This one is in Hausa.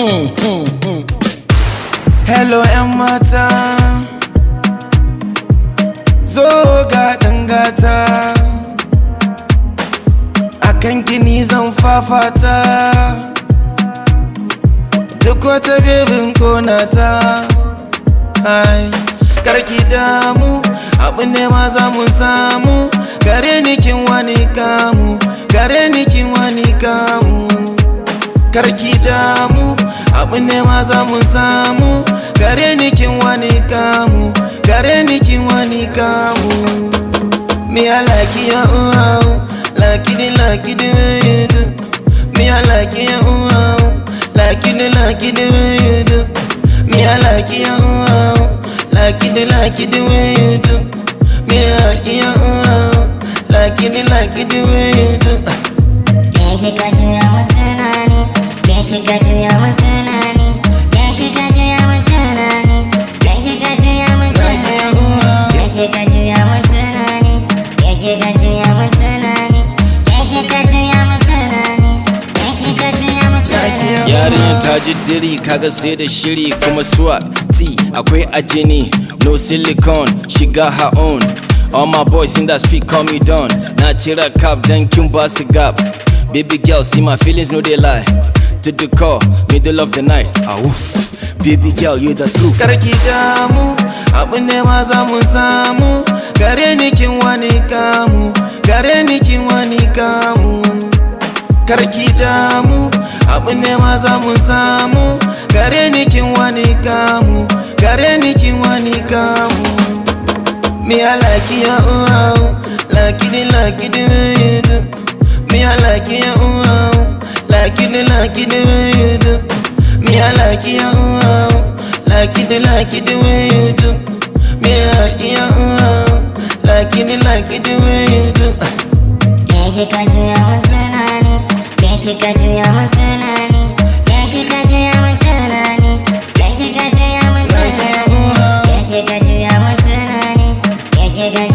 Hello 'yan mata Zo ga gata A kan gini zan fafata Duk wata bebin konata Hai Karki damu Abu ne ma za mu samu Gare ni kin wani kamu Gare ni kin wani kamu Karki damu Abu ne ma za mu samu Gare ni kin wani kamu Gare ni kin wani kamu Me I like you, oh, oh. Like it, like it the way you do Me I like you, oh, oh. Like it, like it the way you do Me I like you, oh, oh. Like it, like it the way you do Me I like you, oh, oh. Like it, like it the way you do Ke kika juya min tunani Ke kika juya min tunani Ke kika juya min tunani Ke kika juya min tunani Ke kika juya min tunani Ke kika juya min tunani Ke kika juya min tunani Ke kika juya min tunani Yarinyar ta ji diri kaga sai da shiri kuma swag T akwai a jini no silicone she got her own All my boys in that street call me Don Na cira cap dan kin ba su gap Baby girl see my feelings no they lie To the call middle of the night ah oof Baby girl you the truth Karki damu Abu ne ma za mu samu Gare ni kin wani kamu Gare ni kin wani kamu Karki damu Abu ne ma za mu samu Gare ni kin wani kamu Gare ni kin wani kamu Me I like you, oh, oh. Like it, like it the way you do Me I like you, oh, oh. Like it, like it the way you do Me I like you, oh, oh. Like it, like it the way you do Me I like you, oh, oh. Like it, like it the way you do Ke kika juya min tunani Ke kika juya min tunani Ke kika juya min tunani Ke kika juya min tunani Ke kika juya min tunani Ke kika